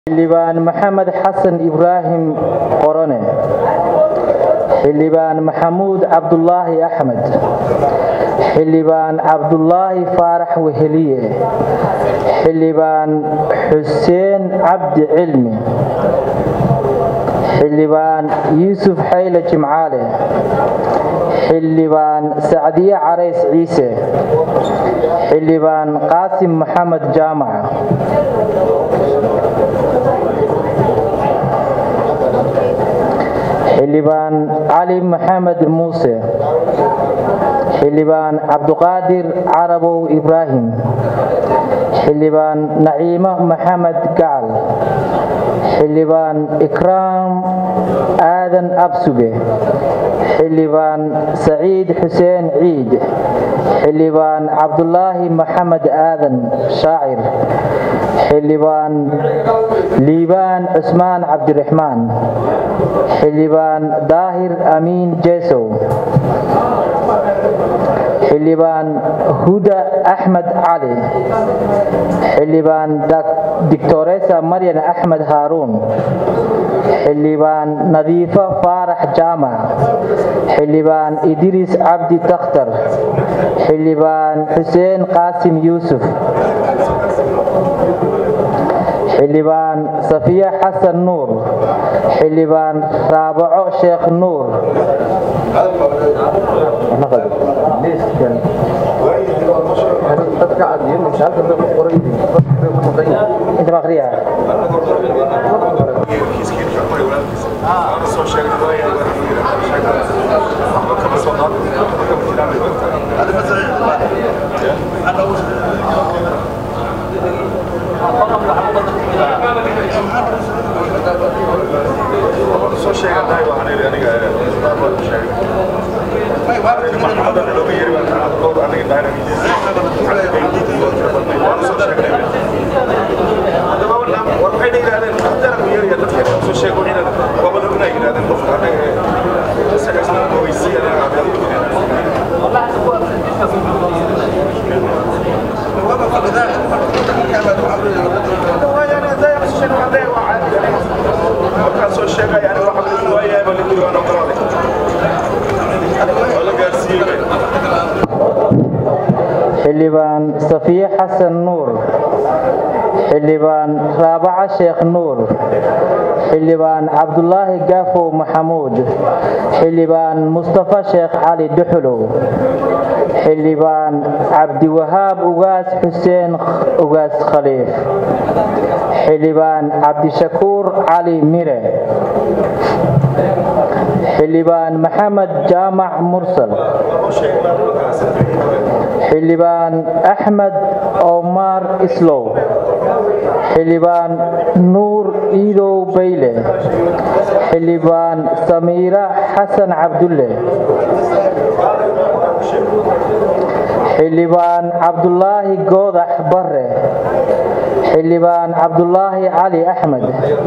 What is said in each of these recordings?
xildhibaan maxamed xasan ibraahim qorone xildhibaan maxamuud cabdulaahi axmed xildhibaan cabdulaahi faarax weheliye xildhibaan xuseen cabdi cilmi xildhibaan yuusuf xayle jimcaale xildhibaan sacdiye carays ciise xildhibaan qaasim maxamed jaamac xildhibaan cali maxamed muuse xildhibaan cabduqaadir carabow ibraahim xildhibaan naciimo maxamed gacal xildhibaan ikraam aadan absuge xildhibaan saciid xuseen ciid xildhibaan cabdulaahi maxamed aadan shaacir xildhibaan liibaan cusmaan cabdiraxmaan xildhibaan daahir amiin jesow xildhibaan huda axmed cali xildhibaan dictoresa maryan axmed haaruun xildhibaan nadiifo faarax jaamac xildhibaan idriis cabdi takhtar xildhibaan xuseen qaasim yuusuf xildhibaan safiya xasan nuur xildhibaan raabaco sheekh nuur xildhibaan safiye xasan nuur xildhibaan raabaca sheekh nuur xildhibaan cabdulaahi gaafow maxamuud xildhibaan mustafa sheekh cali duxulow xildhibaan cabdiwahaab ugaas xuseen ugaas khaliif xildhibaan cabdishakuur cali mire xildhibaan maxamed jaamac mursal xildhibaan axmed omar islow xildhibaan nuur iidow bayle xildhibaan samiira xasan cabdulle xildhibaan cabdulaahi goodax bare xildhibaan cabdulaahi cali axmed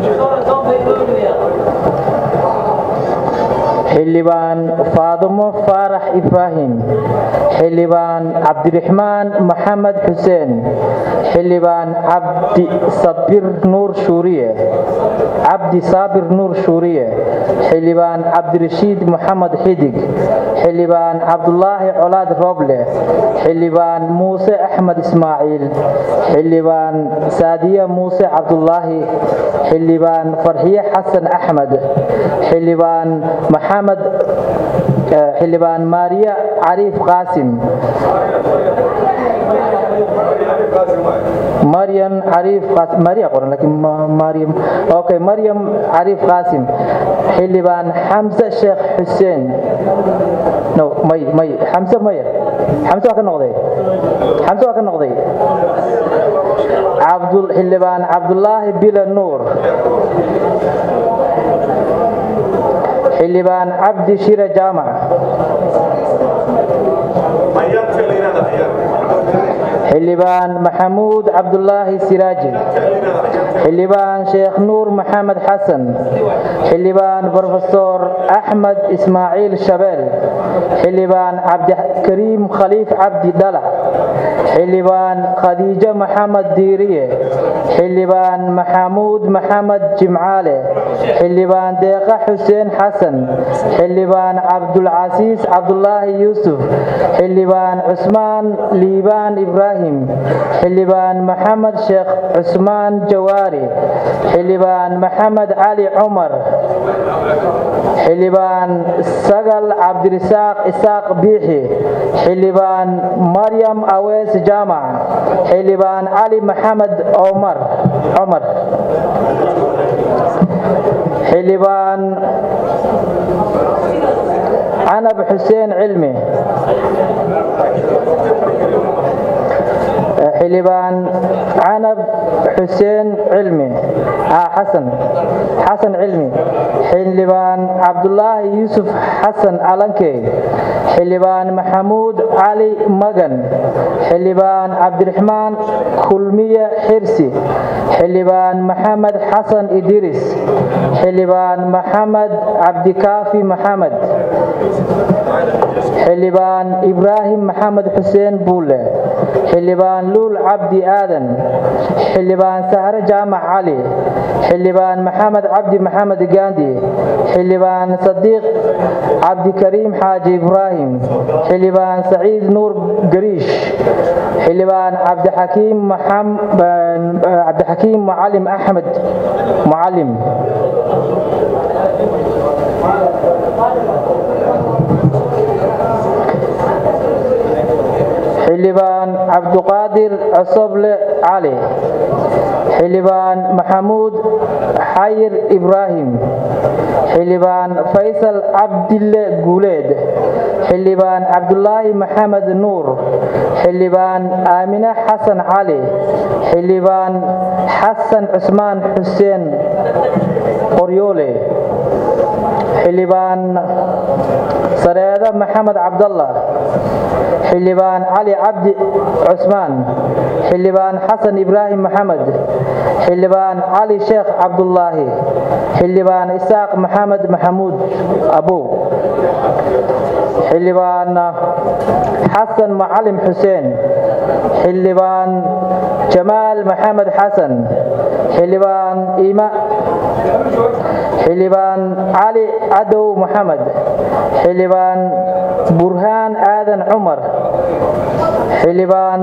xildhibaan faadumo faarax ibraahim xildhibaan cabdiraxmaan maxamed xuseen xildhibaan cabdi sabir nuur shuuriye cabdi saabir nuur shuuriye xildhibaan cabdirashiid maxamed xidig xildhibaan cabdulaahi colaad rooble xildhibaan muuse axmed ismaaciil xildhibaan saadiye muuse cabdulaahi xildhibaan farxiye xasan axmed xildhibaan maxamed xildhibaan maariya cariif qaasim maryam cariif qaasim maariya qoran laakiin maryam okay maryam cariif qaasim xildhibaan xamse sheekh xuseen no may may xamse maya xamse waa ka noqday xamse waa ka noqday cabdul xildhibaan cabdulaahi bila nuur xildhibaan cabdi shire jaamac xildhibaan maxamuud cabdulaahi siraaji xildhibaan sheekh nuur maxamed xasan xildhibaan brofesor axmed ismaaciil shabeel xildhibaan cabdikariim khaliif cabdi dhalac xildhibaan khadiijo maxamed diiriye xildhibaan maxamuud maxamed jimcaale xildhibaan deeqa xuseen xasan xildhibaan cabdulcasiis cabdulaahi yuusuf xildhibaan cusmaan liibaan ibraahim xildhibaan maxamed sheekh cusmaan jawaari xildhibaan maxamed cali cumar xildhibaan sagal cabdirisaaq isaaq biixi xildhibaan maryam awees jaamac xildhibaan cali maxamed omar cumar xildhibaan canab xuseen cilmi xildhibaan canab xuseen cilmi xasan xasan cilmi xildhibaan cabdulaahi yuusuf xasan alankey xildhibaan maxamuud cali magan xildhibaan cabdiraxmaan kulmiye xirsi xildhibaan maxamed xasan idiris xildhibaan maxamed cabdikaafi maxamed xildhibaan ibraahim maxamed xuseen buule xildhibaan luul cabdi aadan xildhibaan sahre jaamac cali xildhibaan maxamed cabdi maxamed gaandi xildhibaan sadiiq cabdikariim xaaji ibraahim xildhibaan saciid nuur gariish xildhibaan cabdixakiim cabdixakiim mucalim axmed mucalim xildhibaan cabduqaadir cosoble cali xildhibaan maxamuud xayir ibraahim xildhibaan faysal cabdille guuleed xildhibaan cabdulaahi maxamed nuur xildhibaan aamine xasan cali xildhibaan xasan cusmaan xuseen qoryoole xildhibaan sareeda maxamed cabdallah xildhibaan cali cabdi cusmaan xildhibaan xasan ibraahim maxamed xildhibaan cali sheekh cabdulaahi xildhibaan isaaq maxamed maxamuud abow xildhibaan xasan macalim xuseen xildhibaan jamaal maxamed xasan xildhibaan ima xildhibaan cali cadow maxamed xildhibaan burhaan aadan cumar xildhibaan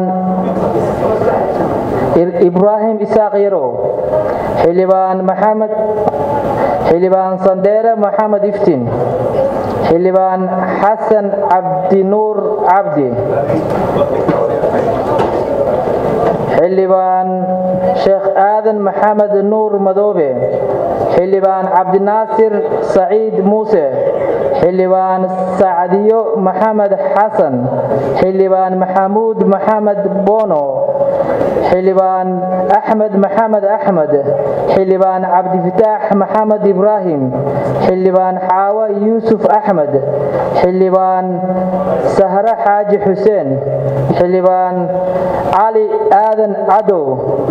ibraahim isaaq yarow xildhibaan maxamed xildhibaan sandheere maxamed iftiin xildhibaan xasan cabdinuur cabdi xildhibaan sheekh aadan maxamed nuur madoobe xildhibaan cabdinaasir saciid muuse xildhibaan sacdiyo maxamed xasan xildhibaan maxamuud maxamed bono xildhibaan axmed maxamed axmed xildhibaan cabdifataax maxamed ibraahim xildhibaan xaawo yuusuf axmed xildhibaan sahre xaaji xuseen xildhibaan cali aadan cadow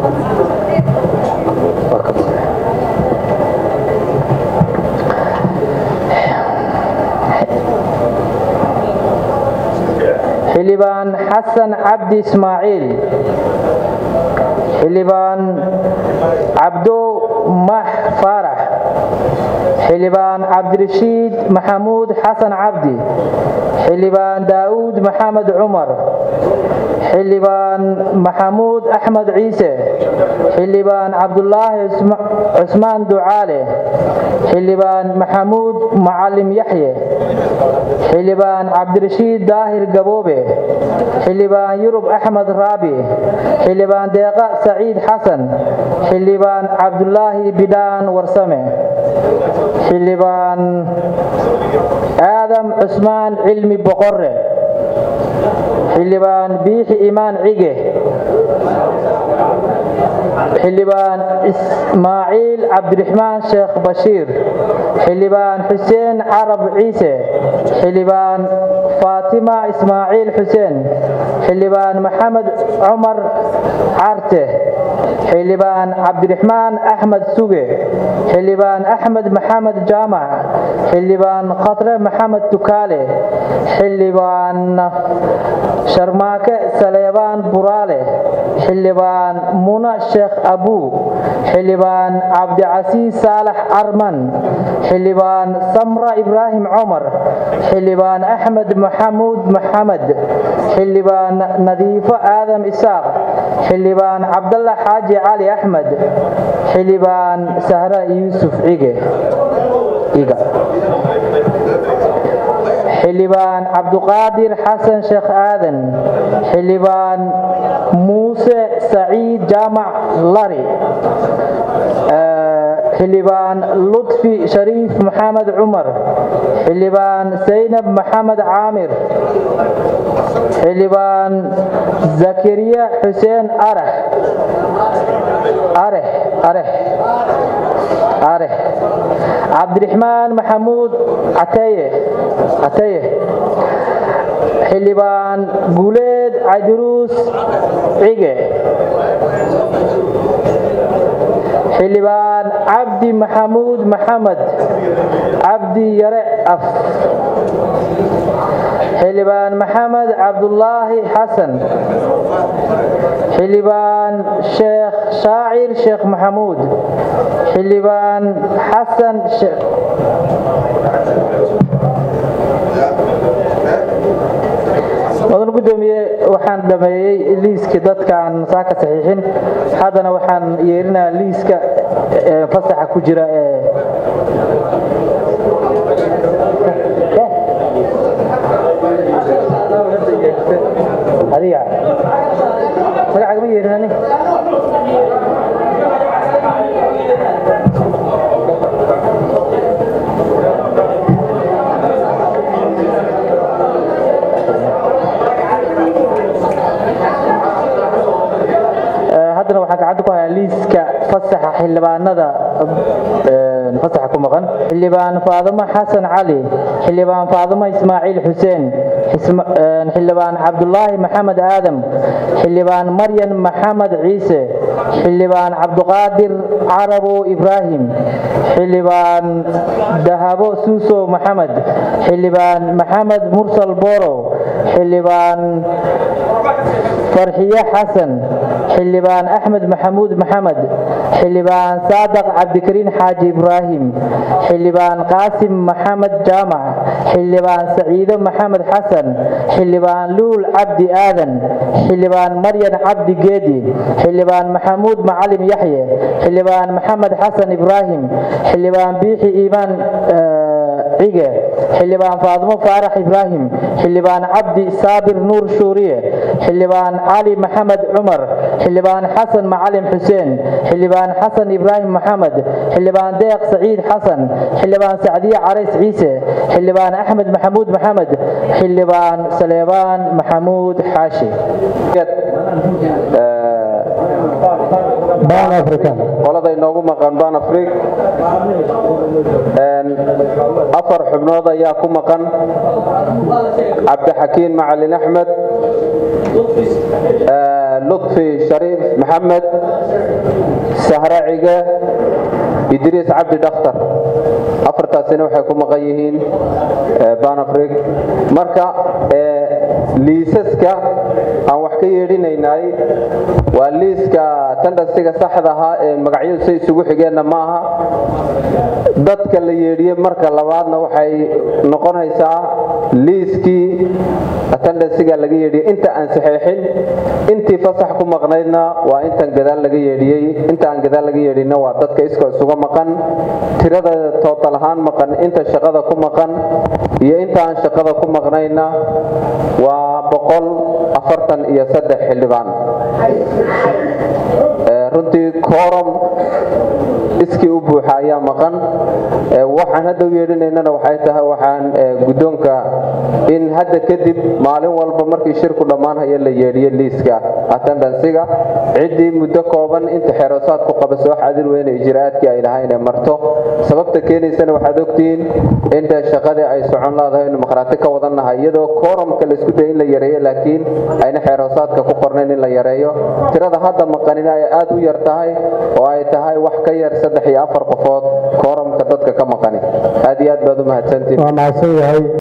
xildhibaan xasan cabdi ismaaciil xildhibaan cabdo max faarax xildhibaan cabdirashiid maxamuud xasan cabdi xildhibaan daa'uud maxamed cumar xildhibaan maxamuud axmed ciise xildhibaan cabdulaahi cusmaan ducaale xildhibaan maxamuud macalim yaxye xildhibaan cabdirashiid daahir gaboobe xildhibaan yurub axmed raabi xildhibaan deeqa saciid xasan xildhibaan cabdulaahi bidhaan warsame xildhibaan aadam cusmaan cilmi boqore xildhibaan biixi imaan cige xildhibaan ismaaciil cabdiraxmaan sheekh bashiir xildhibaan xuseen carab ciise xildhibaan faatima ismaaciil xuseen xildhibaan maxamed cumar carte xildhibaan cabdiraxmaan axmed suge xildhibaan axmed maxamed jaamac xildhibaan khatre maxamed tukaale xildhibaan sharmaake saleebaan buraale xildhibaan muna sheekh abuu xildhibaan cabdicasiis saalax arman xildhibaan samra ibraahim cumar xildhibaan axmed maxamuud maxamed xildhibaan nadiifo aadam isaaq xildhibaan cabdalla xaaji cali axmed xildhibaan sahra yuusuf cige iga xildhibaan cabduqaadir xasan sheekh aadan xildhibaan muuse saciid jaamac lari xildhibaan lutfi shariif maxamed cumar xildhibaan saynab maxamed caamir xildhibaan zakariya xuseen arax arex arex arex cabdiraxmaan maxamuud cateye cateye xildhibaan guuleed caydiruus cige xildhibaan cabdi maxamuud maxamed cabdi yare af xildhibaan maxamed cabdulaahi xasan xildhibaan sheekh shaacir sheekh maxamuud xildhibaan xasan mudan gudoomiye waxaan dhameeyey liiskii dadkaan saaka saxiixin haddana waxaan yeerinayaa liiska fasaxa ku jira ee adiga magacaaga ma yeerinani haddana waxaan gacanta ku hayaa liiska fasaxa xildhibaanada fasaxa ku maqan xildhibaan faadimo xasan cali xildhibaan faadimo ismaaciil xuseen xildhibaan cabdulaahi maxamed aadam xildhibaan maryan maxamed ciise xildhibaan cabduqaadir carabo ibraahim xildhibaan dahabo suuso maxamed xildhibaan maxamed mursal boro xildhibaan farxiye xasan xildhibaan axmed maxamuud maxamed xildhibaan saadaq cabdikariin xaaji ibraahim xildhibaan qaasim maxamed jaamac xildhibaan saciido maxamed xasan xildhibaan luul cabdi aadan xildhibaan maryan cabdi geedi xildhibaan maxamuud macalim yaxye xildhibaan maxamed xasan ibraahim xildhibaan biixi iimaan cige xildhibaan faadimo faarax ibraahim xildhibaan cabdi saabir nuur shuuriye xildhibaan cali maxamed cumar xildhibaan xasan macalim xuseen xildhibaan xasan ibraahim maxamed xildhibaan deeq saciid xasan xildhibaan sacdiye carays ciise xildhibaan axmed maxamuud maxamed xildhibaan saleebaan maxamuud xaashi qolada inoogu maqan ban afrig afar xubnood ayaa ku maqan cabdixakiin macalin axmed lutfi shariif maxamed sahre cige idriis cabdi dhakhtar afartaasina waxay ku maqan yihiin ban afrig marka liisaska aan wax ka yeedhinaynay waa liiska tandhasiga saxda ahaa ee magacyadu say isugu xigeenna ma aha dadka la yeedhiye marka labaadna waxay noqonaysaa liiskii tandhasiga laga yeedhiyey inta aan saxeexin intii fasax ku maqnaydna waa intan gadaal laga yeedhiyey inta aan gadaal laga yeedhinna waa dadka iskoo isuga maqan tirada tootal ahaan maqan inta shaqada ku maqan iyo inta aan shaqada ku maqnayna waa boqol afartan iyo saddex xildhibaan runtii kooram iskii u buuxa ayaa maqan waxaan hadda u yeedhinaynana waxay tahay waxaan guddoonka in hadda kadib maalin walba markii shirku dhammaanhaya la yeedhiyo liiska attendansiga ciddii muddo kooban inta xeeroosaad ku qaba soo xadir weyne ijraa'aadkii ay lahaa inay marto sababta keenaysana waxaad ogtihiin inta shaqadii ay socon laadahay inu maqhraati ka wadannahay iyadoo kooramka la isku daya in la yareeyo laakiin ayna xeeroosaadka ku qornayn in la yareeyo tirada hadda maqanina ay aad u yar tahay oo ay tahay wax ka yar saddex iyo afar qofood kooramka dadka ka maqani aad iyo aad baad u mahadsantihin waa mahadsan yahay